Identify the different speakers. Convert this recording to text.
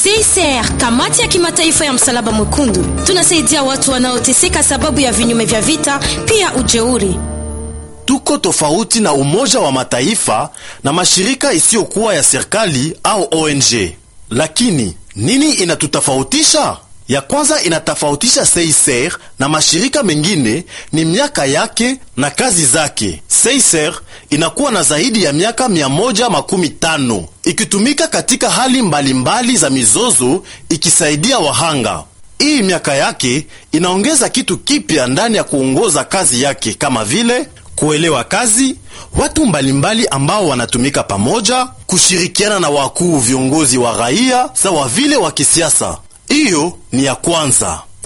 Speaker 1: CICR, kamati ya kimataifa ya msalaba mwekundu, tunasaidia watu wanaoteseka sababu ya vinyume vya vita, pia ujeuri.
Speaker 2: Tuko tofauti na Umoja wa Mataifa na mashirika isiyokuwa ya serikali au ONG. Lakini nini inatutofautisha? Ya kwanza inatofautisha CICR na mashirika mengine ni miaka yake na kazi zake. CICR inakuwa na zaidi ya miaka mia moja makumi tano ikitumika katika hali mbalimbali mbali za mizozo ikisaidia wahanga. Hii miaka yake inaongeza kitu kipya ndani ya kuongoza kazi yake kama vile kuelewa kazi, watu mbalimbali ambao wanatumika pamoja, kushirikiana na wakuu viongozi wa raia sawa vile wa kisiasa. Hiyo ni ya kwanza.